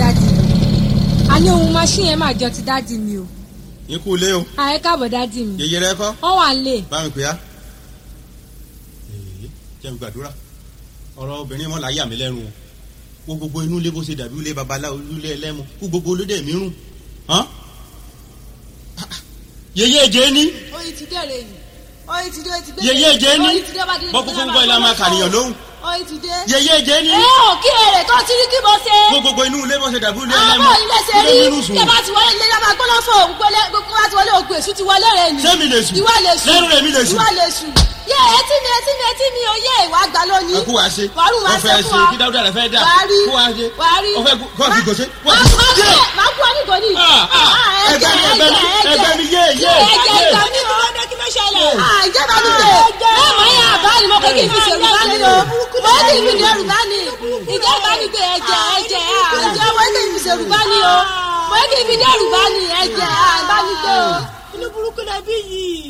dádì mi àní ohun machine yẹn máa jọ ti dádì mi o ikú ilé o ààrẹ káàbọ̀ dádì mi yèyé rẹ kọ́ wọ́n wà ń lè bá mi pè á. èyí jẹ́ mi gbàdúrà ọ̀rọ̀ obìnrin mọ́ láyé àmì lẹ́rù o kó gbogbo inú ilé bó ṣe dàbí ilé babaláwo ilé ẹlẹ́mu kó gbogbo olóde mi rùn. hàn? yèyé èjé ní oyin ti dé rè ni oyin ti dé oyin ti dé yèyé èjé ní oyin ti dé bá dé bọ́ kúkú ń gbọ́ ilé máa kàníyàn lóhùn oyin ti dé. yèyé èjé ní ẹ ò kí èrè tó ti rí kí mo ṣe. kó gbogbo inú ilé bó ṣe dàbí ilé àwọn ẹlẹ́mu bọ́ọ̀ ilé ṣe rí ilé mi rùn sùn. kí ẹ bá ti wọlé ilé yàrá gbọ́dọ̀ fún òun gbọ́dọ̀ gbogbo bá ti wọlé ògùn èṣù ti wọlé rè ni. Sẹ́mi lè sùn. ìwọ lè sùn Lẹ́rù rẹ̀ mi lè sùn. ìwọ lè sùn. yé etí mi etí mi etí mi oyè ìwà àgbà lónìí. ẹ kú wá ṣe wàrú wa wọ́n ṣe fẹ́ fún ṣe ọ. kí dáúdà rẹ fẹ́ dà wàá rí kó wá ṣe wàá rí. wọ́n fẹ́ kó àfi gòṣe kó máa àfi máa gòṣe. kú máa kú onígò ní. ẹgbẹ́ mi ẹgbẹ́ mi ẹgbẹ́ mi yé yé ẹ̀jẹ̀ yé. ìgbà mi ò lọ́dọ̀ kí ló ṣẹlẹ̀. ìjẹ́ bá mi lè. ẹ mọ̀ ẹ́ àbá ni mo kọ́ kí n fi ṣèrù bá ní o. mo kí n fi ṣèrù bá ní. ìjẹ́ bá mi gbé ẹ̀jẹ̀ ẹ̀jẹ̀ ẹ̀jẹ̀ mo kí n fi ṣèrù bá ní o. mo kí n fi ṣèrù bá ní ẹ̀jẹ̀ bá mi gbé o. inú burúkú lẹ bí yìí.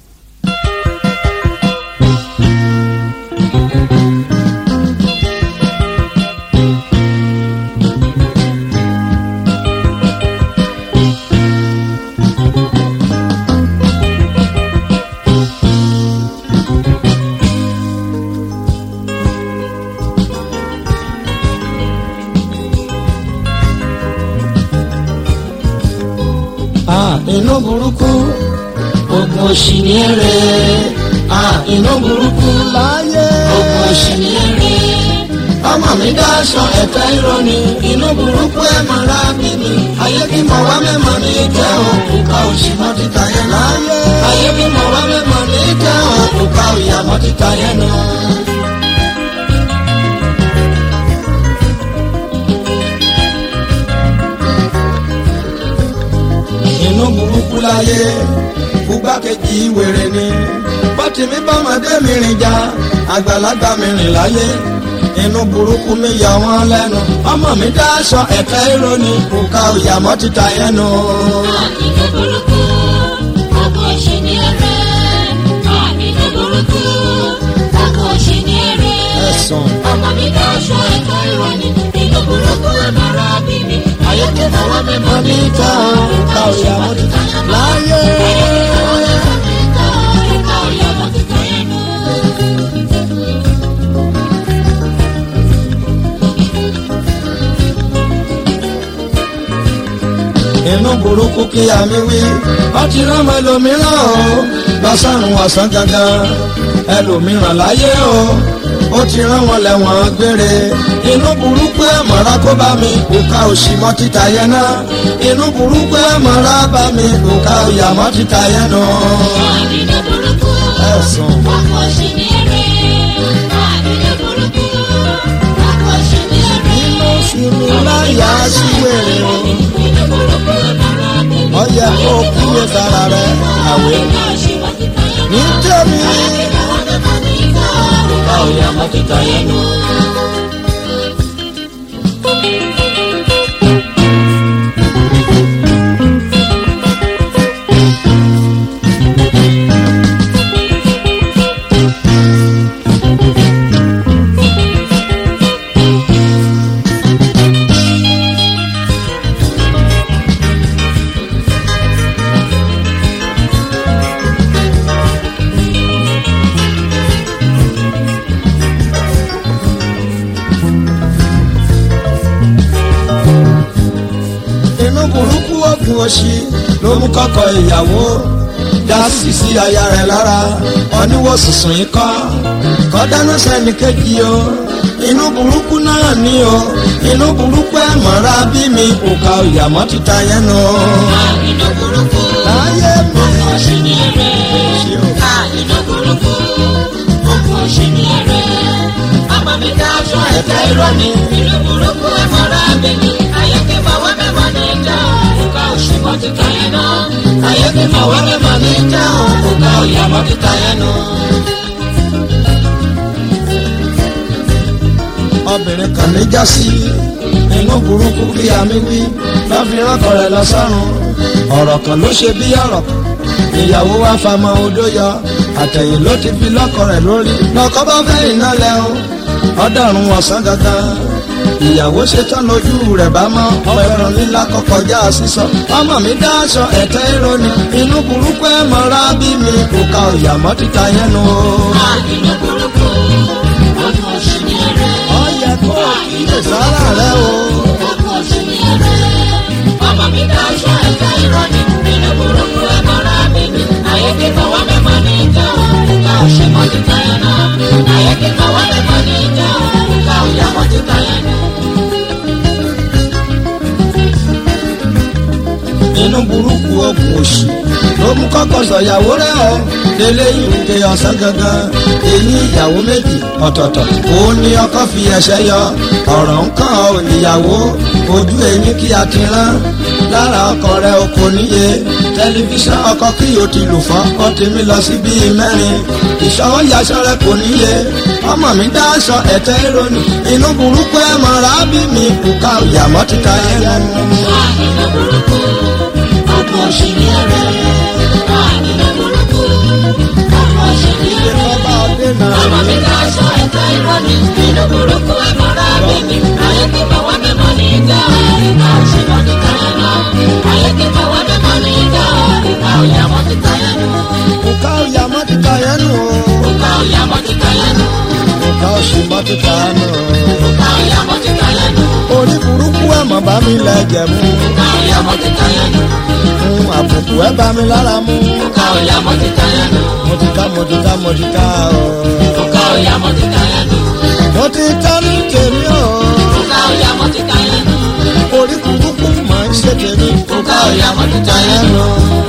Ah, inú burúkú ogun òṣì ní èrè Ah, inú burúkú láyé ogun òṣì ní èrè ọmọ mi dáṣọ ẹ̀fẹ́ ìrọ̀nì inú burúkú ẹ̀ mọ̀ lábí mi ayé bí mo wá mẹ́mọ̀ ní ìtẹ́ òkúka òṣì mọ́ títa yẹn láyé ayé bí mo wá mẹ́mọ̀ ní ìtẹ́ òkúka òyà mọ́ títa yẹn nù. inú burúkú láyé fúgbákejì wèrè ni bọ́tìmí bọ́mọdé mi rìn já àgbàlagbà mi rìn láyé inú burúkú mi yọ wọ́n lẹ́nu ọmọ mi dáṣọ ẹ̀kẹ́ ìrònú kùkà òyàmọ́ títa yẹn nù. Àmìnú burúkú, ọkọ̀ ṣe ní ẹrẹ́. Àmìnú burúkú, ọkọ̀ ṣe ní ẹrẹ́. ẹ̀sùn Ọmọ mi ká aṣọ ẹ̀ka ìrọ̀lì. Inú burúkú ẹ̀mọ́ra bí mi. Ayé tó fọwọ́ mi mọ́ ní níta kùkà òyàmọ́ títa yẹn láyé. ìka òyàmọ́ títa yẹn nù. inú burúkú kí àmì wí ọtí rọmọ ẹlòmíràn o lọ́sàrùn ọ̀sán gangan ẹlòmíràn láyé o ó ti rán wọn lẹ́wọ̀n gbére inú burúkú ẹ̀ mọ̀ra kó bá mi òkà òsì mọ́ títa yẹn náà inú burúkú ẹ̀ mọ̀ra bá mi òkà òyà mọ́ títa yẹn náà Àmìnú burúkú, ẹ̀sùn. ọkọ̀ ṣe ní ẹrẹ́. Àmìnú burúkú, ọkọ̀ ṣe ní ẹrẹ́. inú fi mi láyà sí wèrè o Inú burúkú ẹ̀mọ́ra bí mi. ọyẹ kó kíyè sára rẹ àwẹ̀ Ìka òṣìwọ́ títa yẹn nù. ní tèmi. Ìka òyàmọ́ títa yẹn nù. inú burúkú ogun òṣì ló mú kọ́kọ́ ìyàwó dá sí sí aya rẹ̀ lára oníwò sùsùn yìí kọ́ kọ́ dáná sẹ́ni kejì o inú burúkú náà ní o inú burúkú ẹ̀ mọ́ra bí mi òkà ìyàmọ́ títa yẹn nù. Inú burúkú, láyé mi ọkọ̀ ṣe ní ẹrẹ́. ṣe o. Inú burúkú, ọkọ̀ ṣe ní ẹrẹ́. Ọmọ mi ká aṣọ ẹ̀ka ìrọ̀lì. Inú burúkú ẹ̀mọ́ra bí mi. Ayé kí fọwọ́ mẹ́mọ́ ní ìjà. Ìka òṣìwọ́ títa yẹn nù. Ayé kí fọwọ́ mẹ́mọ́ ní ìjà. Ìka òyàmọ́ títa yẹn nù. obìnrin kan ní jásí inú burúkú kí àmì wí lọ́fi ránkọ rẹ̀ lọ sọ́run ọ̀rọ̀ kan ló ṣe bí ọ̀rọ̀ ìyàwó wa famọ odó yọ àtẹ̀yìn ló ti fi lọ́kọ rẹ̀ lórí lọ́kọ bá fẹ́ iná lẹ́hún ọ̀dọ́run ọ̀sán gangan ìyàwó ṣetán lójú rẹ̀ bá mọ́ ọ̀pẹ̀rọ̀ líla kọkọjá sísọ ọmọ mi dáṣọ ẹ̀tẹ́ ìrọ̀nì inú burúkú ẹ̀ mọ́ra bí mi kò ka òyàmọ́ títa yẹn nu. inú burúkú ogun oṣù ní ẹrẹ. ọyẹ kó kíyè sára rẹ o. ogun oṣù ní ẹrẹ. ọmọ mi ká aṣọ ẹ̀fẹ́ ìrọ̀lì inú burúkú ẹ̀ mọ́ra bí mi. àyèké fọwọ́ mẹ́fọ́ ní ìjà òkúta òṣè mọ́ títa yẹn náà. àyèké fọwọ́ mẹ́fọ́ ní ìjà òkúta òyà mọ́ títa yẹn náà. inú burúkú ogun òṣì ló mú kọ́kọ́ sọ̀yàwó rẹ̀ ọ́ délé ìrùkè ọ̀sán gangan èyí ìyàwó méjì ọ̀tọ̀ọ̀tọ̀ òun ni ọkọ fi ẹsẹ̀ yọ ọ̀rọ̀ ń kàn ọ́ ìyàwó ojú ẹ̀yìn kí a ti rán lára ọkọ rẹ̀ o kò níye tẹlifíṣàn ọkọ kí o ti lù fọ́ ọ tèmi lọ sí bíi mẹ́rin ìṣọwọ́ yaṣọ rẹ̀ kò níye ọmọ mi dá aṣọ ẹ̀tẹ́ ìrònú inú burúkú ẹ̀ mọ̀ra bí mi kò ká ìyàmọ́ títa ẹ̀ lẹ́nu. inú burúkú ogun oṣù ní ẹrẹ. inú burúkú ogun oṣù ní ẹrẹ. ọba ọdẹ náà ọmọ mi ká aṣọ ẹ̀fẹ́ ìrọ̀lì inú burúkú ẹ̀ mọ́ra bí mi. àyèké fọwọ́ mẹ́fọ́ ní ìjà òkúta òṣè mọ́ títa yẹn náà. àyèké fọwọ́ mẹ́fọ́ ní ìjà òkúta òyà mọ́ títa yẹn náà. kò ká ìyàmọ́ títa yẹn nù o. òkúta òyà mọ́ títa yẹn náà. Ọ̀ká oṣù mọ́tìkà nù. òkúta òyà mọ́ títa yẹn náà. Orí burúkú ẹ̀ mọ̀ bá mi lẹ́jẹ̀ mú. òkúta òyà mọ́ títa yẹn náà. Fún àbùkù ẹ̀ bá mi lára mú. òkúta òyà mọ́ títa yẹn náà. Mo ti ká mo ti ká mo ti ká o. òkúta òyà mọ́ títa yẹn náà. Mo ti ká ní tèmi o. òkúta òyà mọ́ títa yẹn náà. Orí burúkú máa ń ṣe tèmi. òkúta òyà mọ́ títa yẹn náà. Ẹnu